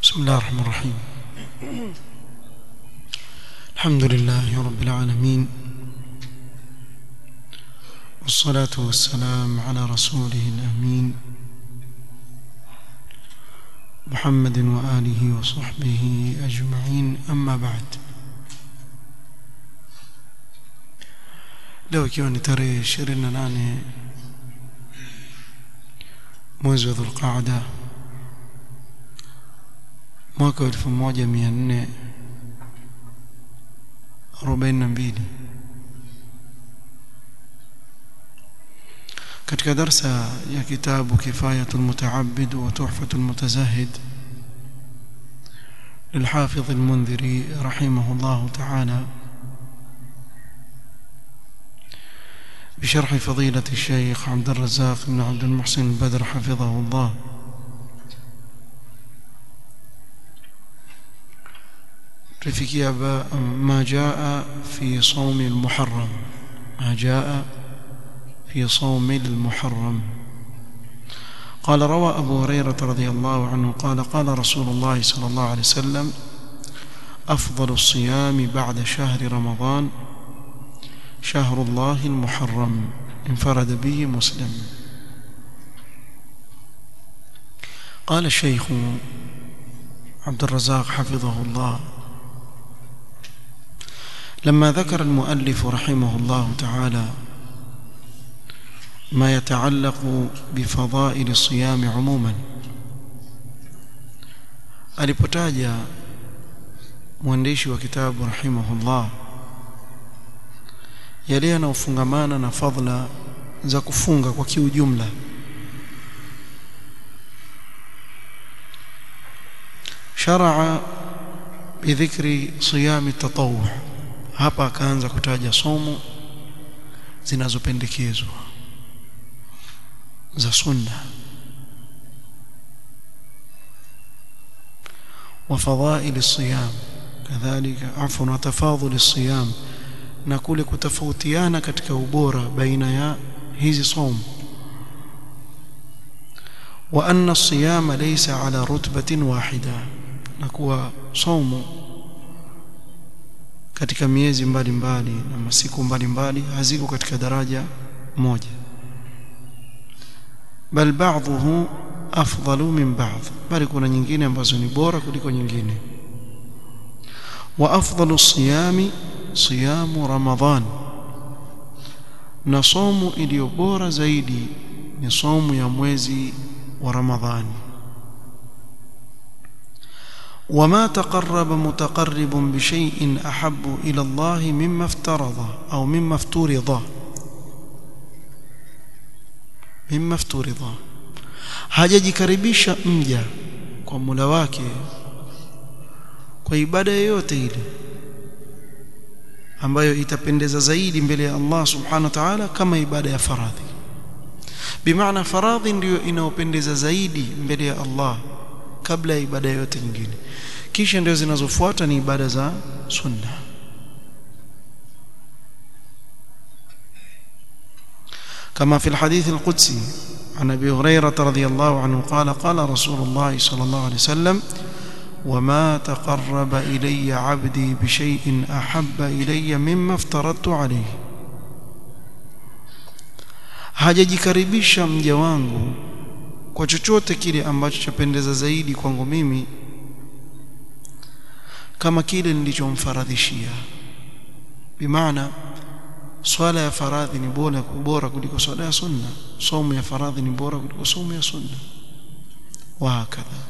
بسم الله الرحمن الرحيم الحمد لله رب العالمين والصلاة والسلام على رسوله الأمين محمد وآله وصحبه أجمعين أما بعد leo ikiwa ni tarehe 28 mwezi wa dhulqaada mwaka wa 1442 katika darsa ya kitabu kifayatul mutaabid wa tuhfatul mutazahid للحافظ المنذري رحمه الله تعالى بشرح فضيلة الشيخ عبد الرزاق بن عبد المحسن البدر حفظه الله تفكي ما جاء في صوم المحرم ما جاء في صوم المحرم قال روى أبو هريرة رضي الله عنه قال قال رسول الله صلى الله عليه وسلم أفضل الصيام بعد شهر رمضان شهر الله المحرم انفرد به مسلم قال الشيخ عبد الرزاق حفظه الله لما ذكر المؤلف رحمه الله تعالى ما يتعلق بفضائل الصيام عموما alipotaja mwandishi wa kitabu rahimahullah yale yanayofungamana na fadhila za kufunga kwa kiujumla sharaa bidhikri siyami tatawwu hapa akaanza kutaja somo zinazopendekezwa za sunna وفضائل الصيام كذلك عفوا وتفاضل الصيام na kule kutofautiana katika ubora baina ya hizi somo wa anna as-siyama laysa ala rutbatin wahida na kuwa somo katika miezi mbalimbali mbali, na masiku mbalimbali haziko katika daraja moja bal ba'dhuhu afdalu min ba'd bali kuna nyingine ambazo ni bora kuliko nyingine wa afdalu siyami siyamu ramadhan na somo iliyo bora zaidi ni somo ya mwezi wa ramadhani وما تقرب متقرب بشيء أحب إلى الله مما افترض أو مما افترض مما افترض hajajikaribisha mja kwa Mola wake kwa ibada yoyote ile ambayo itapendeza zaidi mbele ya Allah subhanahu wa ta'ala kama ibada ya faradhi bimaana faradhi ndiyo inayopendeza zaidi mbele ya Allah kabla ya ibada yote nyingine kisha ndio zinazofuata ni ibada za sunna كما في الحديث القدسي عن ابي هريره رضي الله عنه قال قال رسول الله صلى الله عليه وسلم وما تقرب الي عبدي بشيء احب الي مما افترضت عليه hajajikaribisha mja wangu kwa chochote kile ambacho chapendeza zaidi kwangu mimi kama kile nilichomfaradhishia bimaana swala ya faradhi ni bora bora kuliko swala ya sunna somo ya faradhi ni bora kuliko somo ya sunna وهكذا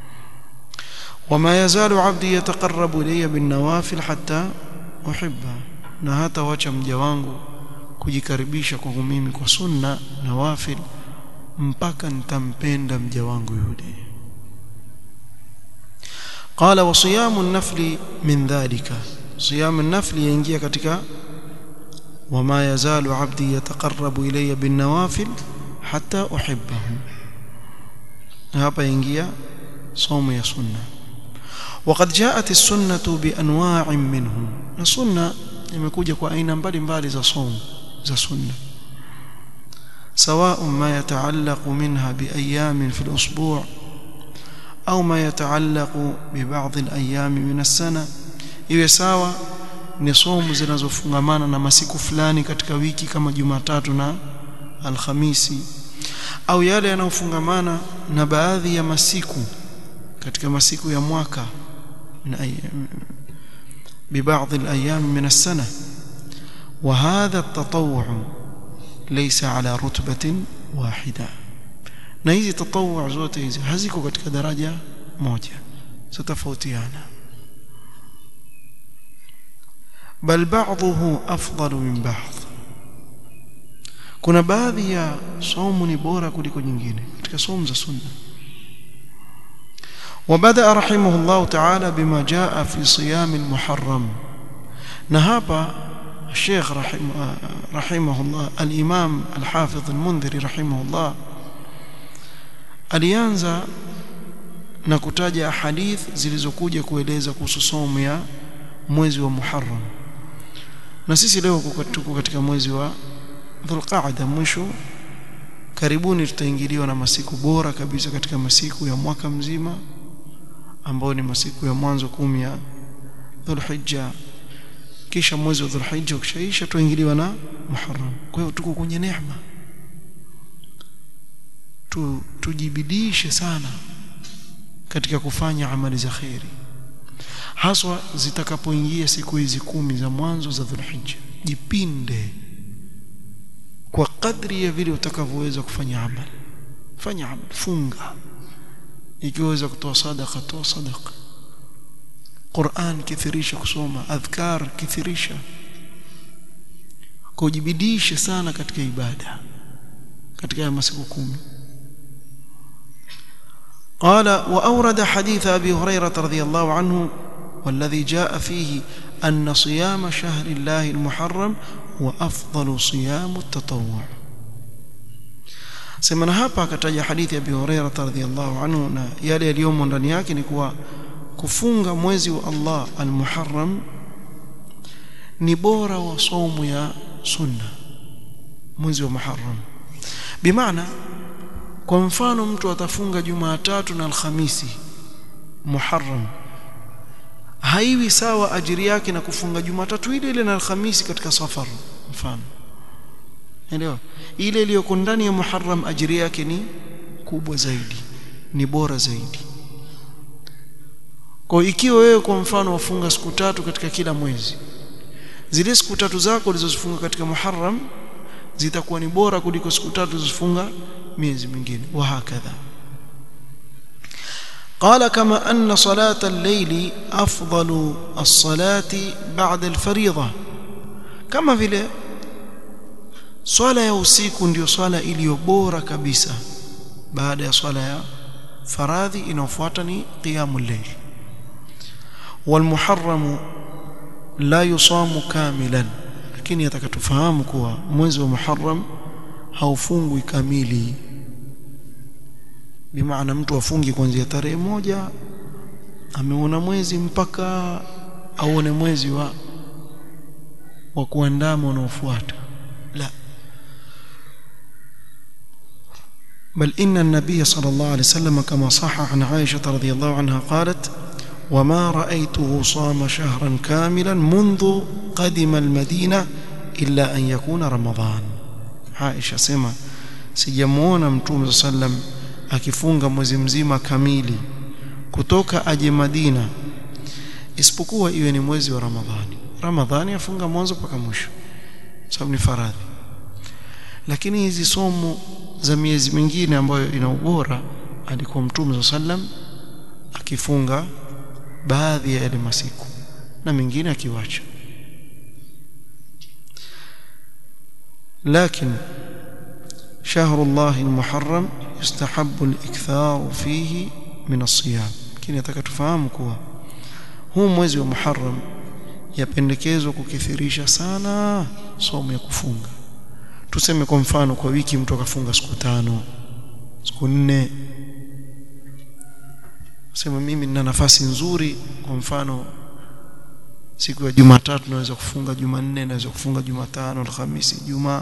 وما يزال عبدي يتقرب الي بالنوافل حتى احبه na hata wacha mja wangu kujikaribisha kwangu mimi kwa sunna nawafil mpaka nitampenda mja wangu yule qala wa siyamu an-nafli min dhalika siyamu an-nafli yaingia katika wama yazalu abdi yataqarrabu ilayya bin nawafil hatta uhibbahu hapa yaingia somo ya sunna وقد جاءت السنه بانواع منه السنه imekuja kwa aina mbalimbali za somo za sunna سواء ما يتعلق منها بايام في الاسبوع au ma yataallaqu bi ba'd al-ayyam min as-sana iwe sawa ni somo zinazofungamana na masiku fulani katika wiki kama Jumatatu na Alhamisi au yale yanayofungamana na baadhi ya masiku katika masiku ya mwaka ببعض الأيام من السنة وهذا التطوع ليس على رتبة واحدة na hizi tatawwu zote hizi haziko katika daraja moja zitofautiana bal ba'dhuhu afdalu min ba'd kuna baadhi ya somo ni bora kuliko nyingine katika somo za sunna وبدأ رحمه الله تعالى بما جاء في صيام المحرم نهابا الشيخ رحمه, رحمه الله الإمام الحافظ المنذري رحمه الله alianza na kutaja hadith zilizokuja kueleza kuhusu somo ya mwezi wa Muharram na sisi leo tuko katika mwezi wa Dhulqa'da mwisho karibuni tutaingiliwa na masiku bora kabisa katika masiku ya mwaka mzima ambao ni masiku ya mwanzo kumi ya Dhulhijja kisha mwezi wa Dhulhijja ukishaisha tuingiliwa na Muharram kwa hiyo tuko kwenye neema tu, tujibidishe sana katika kufanya amali za khairi haswa zitakapoingia siku hizi kumi za mwanzo za Dhulhijja jipinde kwa kadri ya vile utakavyoweza kufanya amali fanya amali funga ikiweza kutoa sadaka toa sadaka Qur'an kithirisha kusoma adhkar kithirisha kujibidisha sana katika ibada katika masiku kumi قال وأورد حديث أبي هريرة رضي الله عنه والذي جاء فيه أن صيام شهر الله المحرم وأفضل صيام التطوع semana hapa akataja hadithi ya Abi Hurairah radhiyallahu anhu na yale yaliyomo ndani yake ni kuwa kufunga mwezi wa Allah al-Muharram ni bora wa somo ya sunna mwezi wa Muharram bimaana kwa mfano mtu atafunga Jumatatu na Alhamisi Muharram haiwi sawa ajiri yake na kufunga Jumatatu ile ile na Alhamisi katika safar mfano Elewa ile iliyoko ndani ya Muharram ajiri yake ni kubwa zaidi ni bora zaidi kwa ikiwa wewe kwa mfano wafunga siku tatu katika kila mwezi zile siku tatu zako ulizozifunga katika Muharram zitakuwa ni bora kuliko siku tatu ulizofunga miezi mingine wa hakadha قال كما أن صلاة الليل أفضل الصلاة بعد الفريضة كما vile swala ya usiku ndio swala iliyo bora kabisa baada ya swala ya faradhi inayofuata ni qiyamul layl والمحرم لا يصام كاملا lakini atakatufahamu kuwa mwezi wa Muharram haufungwi kamili bimaana mtu afungi kuanzia tarehe moja ameona mwezi mpaka aone mwezi wa wa kuandama unaofuata la بل إن النبي صلى الله عليه وسلم كما صح عن عائشة رضي الله عنها قالت وما رأيته صام شهرا كاملا منذ قدم المدينة إلا أن يكون رمضان عائشة سما sijamuona mtume sallam akifunga mwezi mzima kamili kutoka aje Madina isipokuwa iwe ni mwezi wa Ramadhani Ramadhani afunga mwanzo mpaka mwisho sababu ni faradhi lakini hizi somo za miezi mingine ambayo ina ubora alikuwa mtume sallam akifunga baadhi ya yale masiku na mengine akiwacha لكن شهر الله المحرم يستحب الإكثار فيه من الصيام lakini nataka tufahamu kuwa huu mwezi wa Muharram yapendekezwa kukithirisha sana somo ya kufunga tuseme kwa mfano kwa wiki mtu akafunga siku tano siku nne sema mimi nina nafasi nzuri kwa mfano siku ya Jumatatu naweza kufunga Jumanne naweza kufunga Jumatano Alhamisi Jumaa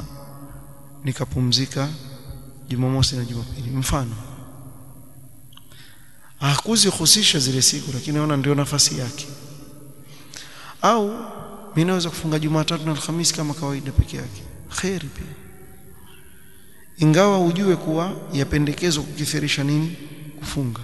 nikapumzika Jumamosi na Jumapili mfano hakuzihusisha zile siku lakini naona ndio nafasi yake au mimi naweza kufunga Jumatatu na Alhamisi kama kawaida peke yake khairi pia ingawa ujue kuwa yapendekezwa kukithirisha nini kufunga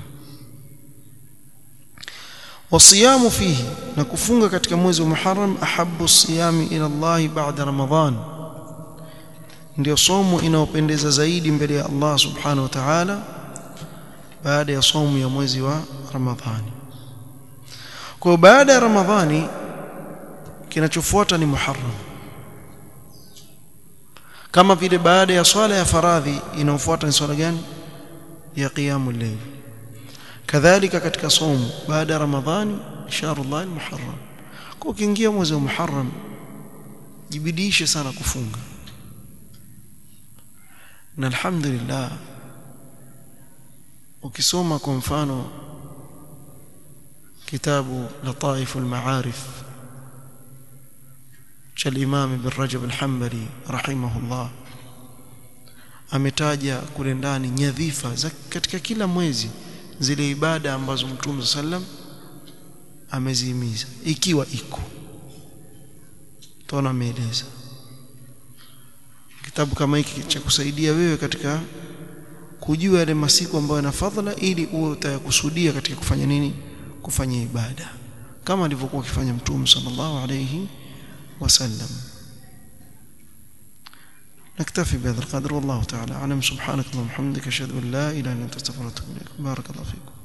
wasiyamu fihi na kufunga katika mwezi wa Muharram ahabbu siyami ila Allah ba'da Ramadhan ndio somo inayopendeza zaidi mbele ya Allah subhanahu wa ta'ala baada ya somo ya mwezi wa Ramadhani kwa baada ya Ramadhani kinachofuata ni Muharram kama vile baada ya swala ya faradhi inayofuata ni swala gani ya qiyamul layl kadhalika katika somo baada ya Ramadhani shahrullah al-Muharram kwa ukiingia mwezi wa Muharram jibidishe sana kufunga na alhamdulillah ukisoma kwa mfano kitabu lataif al-ma'arif cha Imam Ibn Rajab al-Hanbali rahimahullah ametaja kule ndani nyadhifa za katika kila mwezi zile ibada ambazo Mtume sallam amezihimiza ikiwa iko tona ameeleza kitabu kama hiki cha kusaidia wewe katika kujua yale masiku ambayo yana fadhila ili uwe utayakusudia katika kufanya nini kufanya ibada kama alivyokuwa akifanya Mtume sallallahu alayhi وسلم نكتفي بهذا القدر والله تعالى أعلم سبحانك اللهم وبحمدك أشهد أن لا إله إلا أنت أستغفرك وأتوب إليك بارك الله فيكم